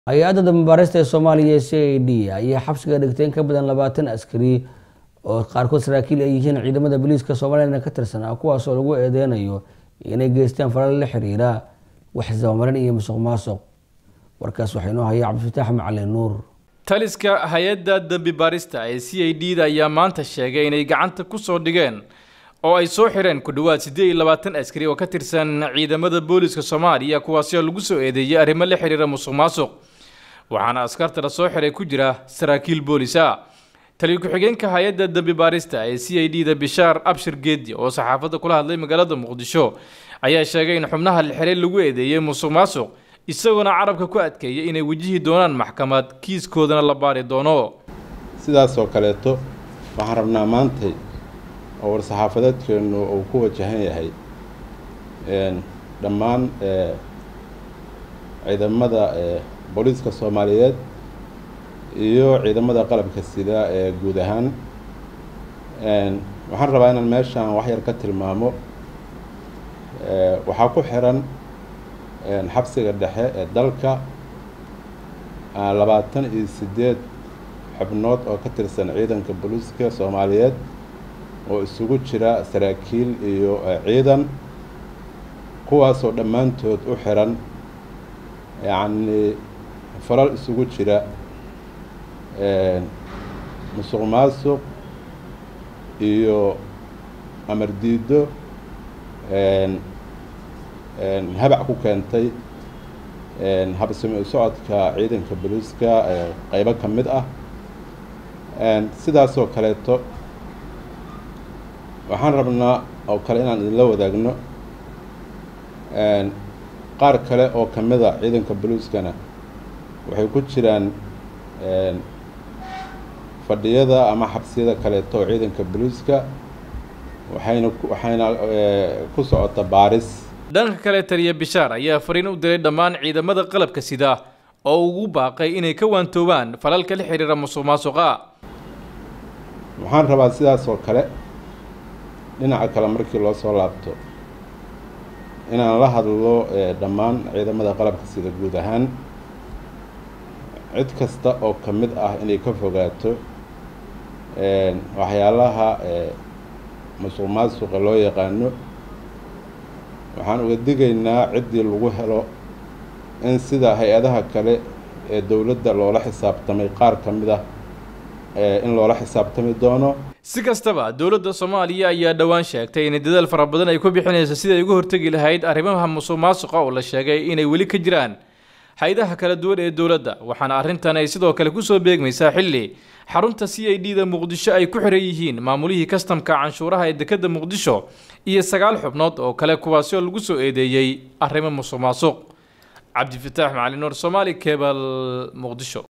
hay-adda dambabaarista ee soomaaliya c a d ayaa xabsiga dhigtay in ka badan labaatan askari oo qaarkood saraakiil ay yihiin ciidamada booliiska soomaaliyana ka tirsanaa kuwaasoo lagu eedeynayo inay geystaan falal la xiriira waxisdabamarin iyo musuq maasuq warkaas waxaa inoo haya cabdifataax macalin nuur taliska hay-adda dembi baarista ee c a d da ayaa maanta sheegay inay gacanta ku soo dhigeen oo ay soo xireen ku dhowaad siddeed iyo labaatan askari oo ka tirsan ciidamada booliiska soomaaliya kuwaasoo lagu soo eedeeyey arrimo la xiriira musuq maasuq waxaana askarta la soo xiray ku jira saraakiil boolisa taliyo ku-xigeenka hay-adda dembi baarista ee c a d da bishaar abshir geedi oo saxaafadda kula hadlay magaalada muqdisho ayaa sheegay in xubnaha la xiray lagu eedeeyey musuq maasuq isagoona carabka ku adkeeyay inay wajihi doonaan maxkamad kiiskoodana la baari doono sidaasoo kaleeto waxaan rabnaa maantay oo war-saxaafadeedkeennu uu ku wajahan yahay dhammaan ciidamada booliiska soomaaliyeed iyo ciidamada qalabka sida ee guud ahaan waxaan rabaa inaan meeshaan wax yar ka tilmaamo waxaa ku xiran xabsiga dhexe ee dalka labaatan iyo siddeed xubnood oo ka tirsan ciidanka booliiska soomaaliyeed oo isugu jira saraakiil iyo ciidan kuwaasoo dhammaantood u xiran yacni falal isugu jira musuq maasuq iyo amar diiddo habac ku keentay habsami u socodka ciidanka booliiska qeybo ka mid ah sidaasoo kaleeto waxaan rabnaa oo kale inaan idinla wadaagno qaar kale oo ka mid a ciidanka booliiskana waxay ku jiraan fadhiyada ama xabsiyada kaleeto oo ciidanka booliiska waxayna waxayna ku socota baaris dhanka kale taliya bishaar ayaa fariin u diray dhammaan ciidamada qalabka sida oo ugu baaqay inay ka waantoobaan falalka la xiriira musuq maasuqa waxaan rabaa sidaas oo kale dhinaca kale markii loo soo laabto inaan la hadlo dhammaan ciidamada qalabka sida guud ahaan cid kasta oo ka mid ah inay ka fogaato waxyaalaha musuq maasuqa loo yaqaano waxaan uga digaynaa ciddii lagu helo in sida hay-adaha kale ee dowladda loola xisaabtamay qaar ka mid ah in loola xisaabtami doono si kastaba dowladda soomaaliya ayaa dhowaan sheegtay inay dadaal fara badan ay ku bixinayso sidai ay uga hortegi lahayd arrimaha musuq maasuqa oo la sheegay inay weli ka jiraan hay-adaha kala duwan ee dowladda waxaana arrintan ay sidoo kale kusoo beegmaysaa xilli xarunta c a d da muqdisho ay ku xiran yihiin maamulihii kastamka canshuuraha ee dekedda muqdisho iyo sagaal xubnood oo kale kuwaasi oo lagu soo eedeeyey arrimo musuq maasuq cabdifataax macali nuur soomaali kebal muqdisho